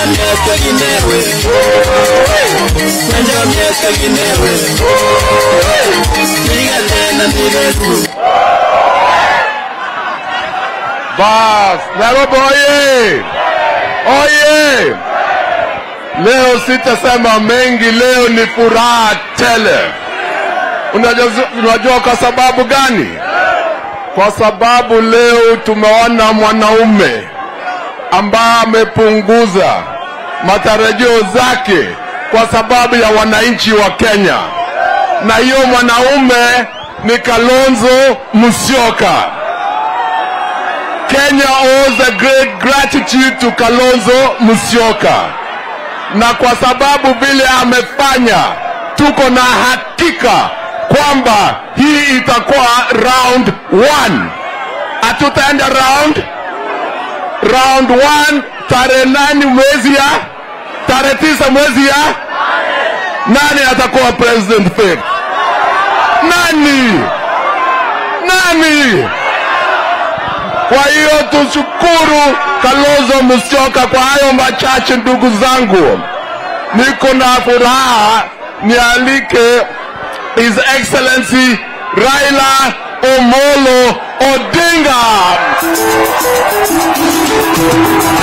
miaka ginewe Chenja miaka ginewe Piga tena ni refu Bas, Nairobi oye! Oye! Leo sitasema mengi, leo ni furaha tele. Unajua, unajua kwa sababu gani? Kwa sababu leo tumeona mwanaume ambaye amepunguza matarajio zake kwa sababu ya wananchi wa Kenya, na hiyo mwanaume ni Kalonzo Musyoka. Kenya owes a great gratitude to Kalonzo Musyoka, na kwa sababu vile amefanya, tuko na hakika kwamba hii itakuwa round one. Hatutaenda round round one tarehe nane mwezi ya tarehe tisa mwezi ya nani atakuwa president fake? Nani? Nani? Kwa hiyo tushukuru Kalonzo Musyoka kwa hayo machache. Ndugu zangu, niko na furaha nialike His Excellency Raila Omolo Odinga.